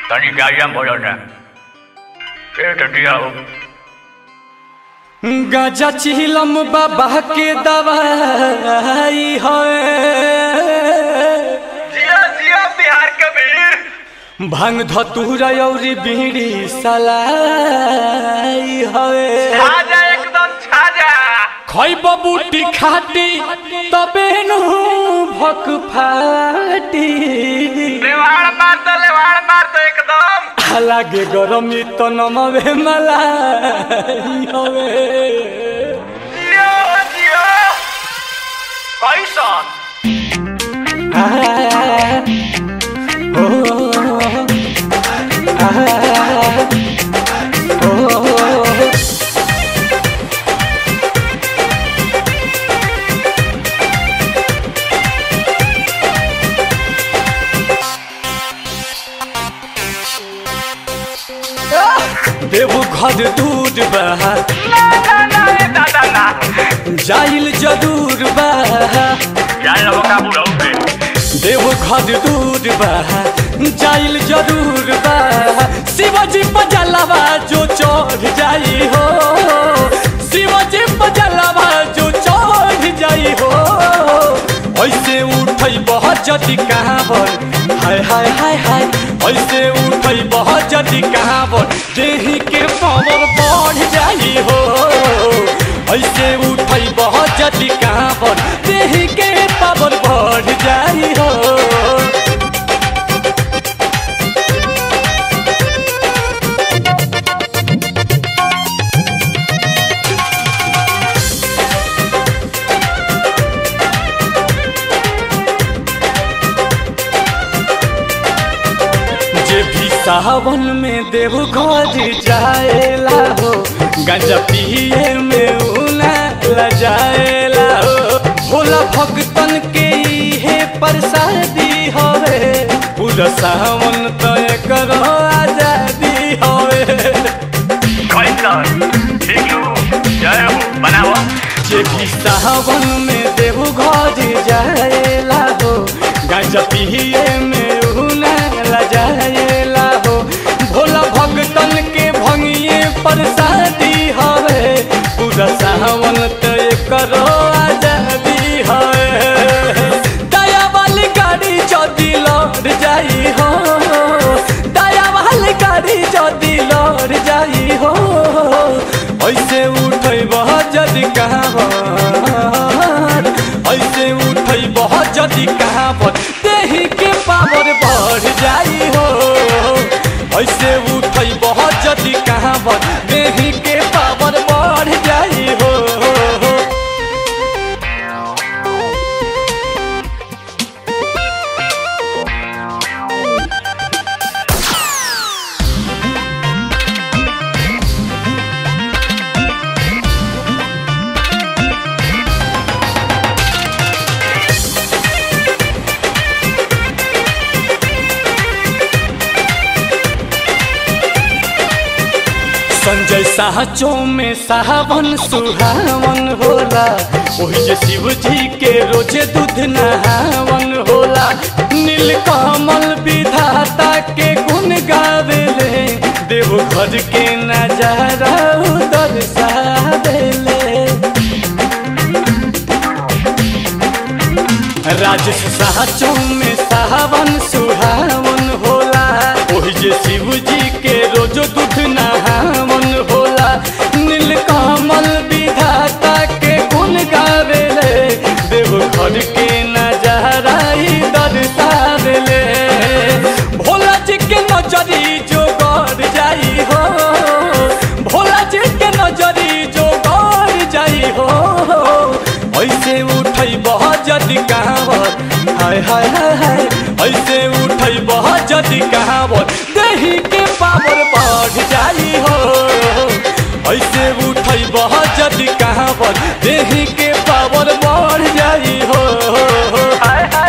તને ગાડિયા બોલો ને એ ટટિયા गजा चिलम बाबा के दवाई है जिया जिया बिहार के वीर भांग धतूरा औरी बीड़ी सलाई है छाजा एकदम छाजा खैब बूटी खाटी तबे नु भक फाटी लेवाड़ मार दो लेवाड़ मार दो एकदम लागे गरमी तो नमवे मलाई हवे जियो जियो कैसन देवो घर दूर बहा ना ना ना ए दादा ना जाइल जरूर बहा जान लो काबू रहोगे देवो घर दूर बहा जाइल जरूर बहा शिवाजी पजलवा जो चढ़ जाई हो शिवाजी पजलवा जो चढ़ जाई हो ऐसे उठई बहुत जति कहाँ बन हाय हाय हाय हाय ऐसे उठई बहुत जति कहाँ बन देही के पावर बढ़ जाई हो ऐसे उठई बहुत जति कहाँ बन देही के पावर बढ़ जाई हो जे भी सावन में देव घर जाएला हो गंजा पिए में उना लजाएला हो भोला भक्तन के इहे प्रसादी हवे पूरा सावन तो करो आजादी हवे कैसन ठीक लो जय हो बनाओ जे भी सावन में देव घर जाएला हो गंजा पिए में उना लजाएला हो भोला भक्तन के भंगिए प्रसादी हवे पूरा सावन तय करो आजादी हवे दया वाली गाड़ी जदी लौट जाई हो दया वाली गाड़ी जदी लौट जाई हो ऐसे उठै बहुत जदी कहाँ ऐसे उठै बहुत जदी कहाँ पर देही के पावर बढ़ जाई हो ऐसे उठै बहुत जदी कहाँ पर देही के पावर बढ़ जाई हो संजय साहचो में सावन सुहावन होला ओही जे शिव जी के रोजे दूध नहावन होला नीलकमल विधाता के गुण गावेले देव घर के नजारा दर्शावेले राजेश साहचो में सावन सुहावन होला ओही जे शिव जी के रोज दूध नहावन होला नीलकमल विधाता के गुण गावेले देव घर के नजारा ही दर्शावेले भोला जी के नजरी जो गड़ जाई हो भोला जी के नजरी जो गड़ जाई हो ऐसे उठै बहुत जदि कहावत हाय हाय हाय हाय ऐसे उठै बहुत जदि कहावत देही के पावर बढ़ जाई हो ऐसे उठै बहुत जदि कहावत देही के पावर बढ़ जाई हो हाय हाय